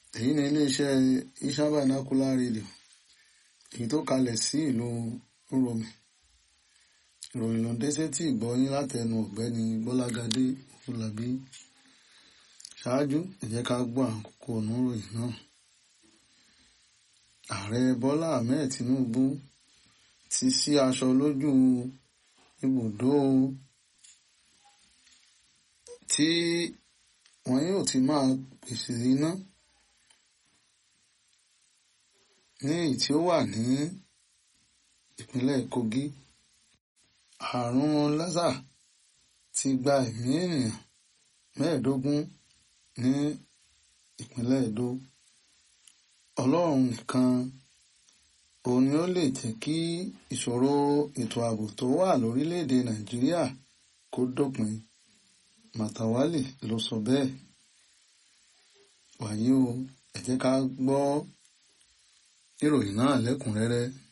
èyí ni iléeṣẹ́ Isha Vernacular Radio èyí tó kalẹ̀ sí ìlú Uromi ìròyìn ló ń dé sétí ìgbọ́yín látẹnu ọ̀gbẹ́ni Bọ́lágadé Fúlàbí ṣáájú ẹ jẹ́ ká gbọ́ àkókò oníròyìn náà ààrẹ Bọ́lá Ahmed Tinubu ti sí aṣọ lójú ibùdó tí wọn yóò ti máa pèsè iná ní èyí tí ó wà ní ìpínlẹ̀ Kogi àrùn lásà ti gba ẹ̀mí ènìyàn mẹ́ẹ̀ẹ́dógún ní ìpínlẹ̀ Edo Ọlọ́run nìkan òun ni ó lè jẹ́ kí ìṣòro ètò ààbò tó wà lórílẹ̀‐èdè Nàìjíríà kó dópin Màtàwálì ló sọ bẹ́ẹ̀ wàyí o ẹ jẹ́ ká gbọ́ ìròyìn náà lẹ́kùnrẹ́rẹ́